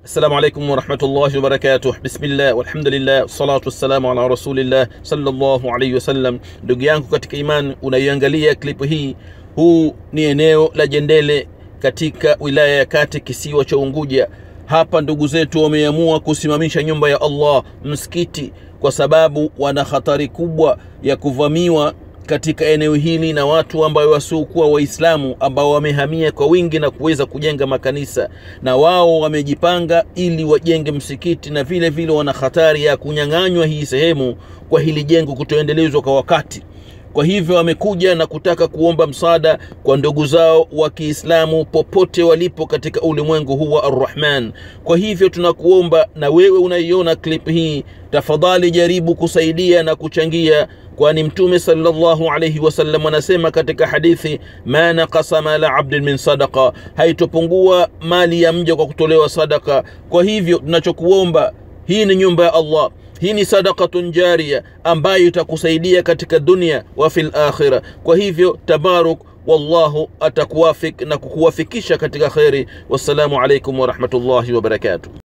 Assalamu alaikum warahmatullahi wabarakatuh. Bismillah walhamdulillah wassalatu wassalamu ala rasulillah sallallahu alaihi wasallam. Ndugu yangu katika imani, unaiangalia klipu hii, huu ni eneo la Jendele katika wilaya ya Kati, kisiwa cha Unguja. Hapa ndugu zetu wameamua kusimamisha nyumba ya Allah, msikiti, kwa sababu wana hatari kubwa ya kuvamiwa katika eneo hili na watu ambao wasiokuwa Waislamu ambao wamehamia kwa wingi na kuweza kujenga makanisa, na wao wamejipanga ili wajenge msikiti, na vile vile wana hatari ya kunyang'anywa hii sehemu kwa hili jengo kutoendelezwa kwa wakati. Kwa hivyo wamekuja na kutaka kuomba msaada kwa ndugu zao wa Kiislamu popote walipo katika ulimwengu huu wa Arrahman. Kwa hivyo tunakuomba na wewe unaiona clip hii, tafadhali jaribu kusaidia na kuchangia, kwani Mtume sallallahu alayhi wasallam anasema katika hadithi, ma naqasa mala abdin min sadaqa, haitopungua mali ya mja kwa kutolewa sadaka. Kwa hivyo tunachokuomba, hii ni nyumba ya Allah hii ni sadaqatun jaria ambayo itakusaidia katika dunia wa fil akhira. Kwa hivyo tabaruk, wallahu atakuwafik na kukuwafikisha katika kheri. Wassalamu alaikum warahmatullahi wabarakatuh.